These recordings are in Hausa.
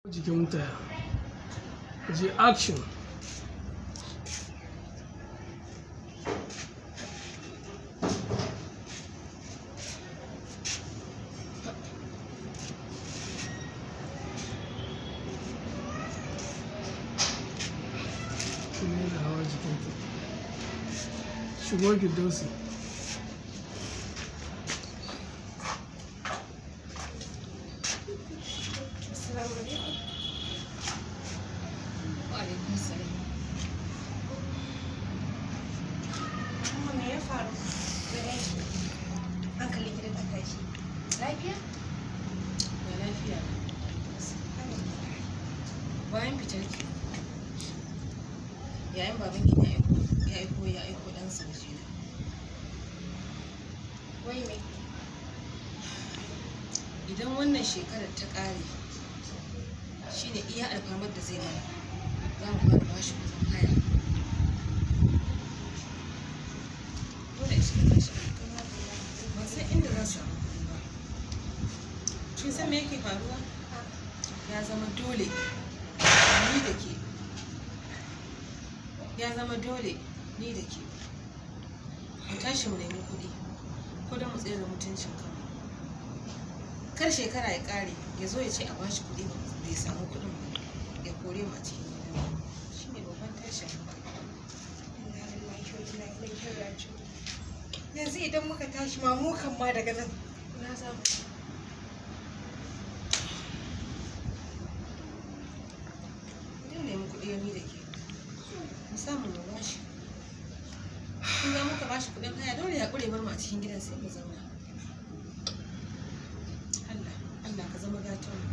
jikin taya je action kuma yana hawa jikinta shigo gidansu Assalamu alaikum. Wa alaikum salam. Kuma me ya faru? Gare ki. Hankalin ki da ta tashi. Lafiya? Ba lafiya ba. Bayan fitar ki, yayin baban ki ya aiko ya aiko ya aiko ɗan sa waje na. Wai me? Idan wannan shekarar ta ƙare, shine iya alfamar da zai mana. Za mu fara bashi kuɗin haya. Dole in shiga tashi ban san inda zan samu kuɗi ba. Kin san me yake faruwa? ya zama dole ni da ke ya zama dole ni da ke mu tashi mu nemi kuɗi ko don mu tsere mutuncin kanmu kar shekara ya ƙare ya zo ya ce a bashi kuɗi ba bai samu kuɗin ba ya kore mu a cikin gidan shi ne babban tashin Inna lillahi wa inna ilaihi raji'un. Yanzu idan muka tashi ma mu kan ma daga nan. Na za mu. Zai nemi kuɗi ni da ke mu samu mu bashi kun ga muka bashi kuɗin haya dole ya ƙure bar mu a cikin gidan sai mu zauna Allah Allah ka zama gatan mu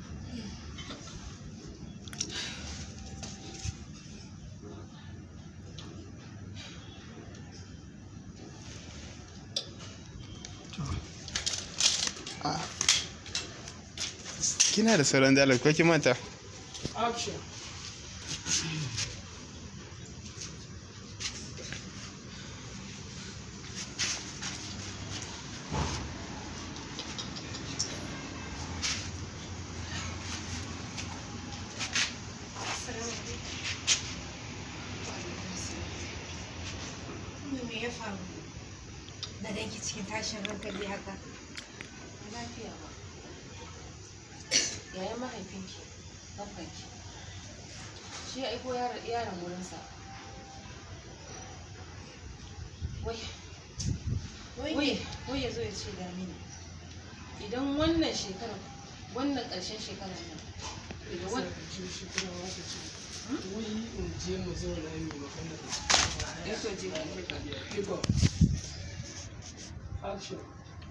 Kina da sauran dalar ko kin manta? action Assalamu alaikum. Kuma me ya faru? Da danki cikin tashin hankali haka. lafiya ba yayan mahaifinki babbanki shi ya aiko yaron yaron wurinsa wai wai wai ya zo ya ce da mini idan wannan shekarar wannan ƙarshen shekarar nan daga wani wani shekara wata ce wai in je mu zauna yi magana ya so je ka hip hop action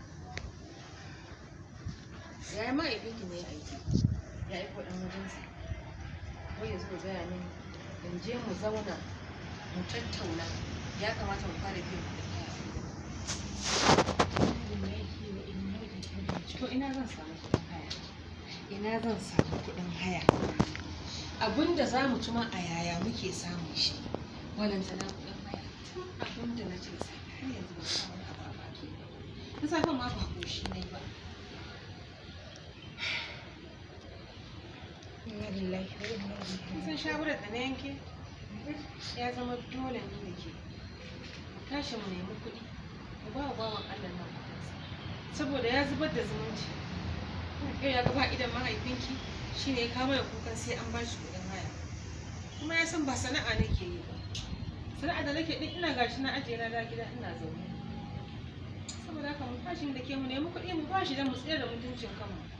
yayan mahaifinki ne ya aiki ya aiko ɗan wajensa wai ya zo ya gaya mini in je mu zauna mu tattauna ya kamata mu fara biyan kuɗin haya to ina zan samu kuɗin haya ina zan samu kuɗin haya abinda za mu ci ma a yaya muke samun shi walantana kuɗin haya tun abinda na ce sai har yanzu ba samu wani abu a baki na safen ma ba ƙoshi na yi ba Inna lillahi wa inna ilaihi kun san shawarar da na yanke ya zama dole ni da ke mu tashi mu nemi kuɗi mu ba wa bawan Allah nan kuɗinsa saboda ya zubar da zumunci yau ya gaba idan mahaifinki shine ya kama da kukan sai an ba shi kuɗin haya kuma ya san ba sana'a nake yi ba sana'a da nake din ina gashi na ajiye na da gida ina zaune saboda haka mu tashi da ke mu nemi kuɗi mu ba shi don mu tsira da mutuncin kanmu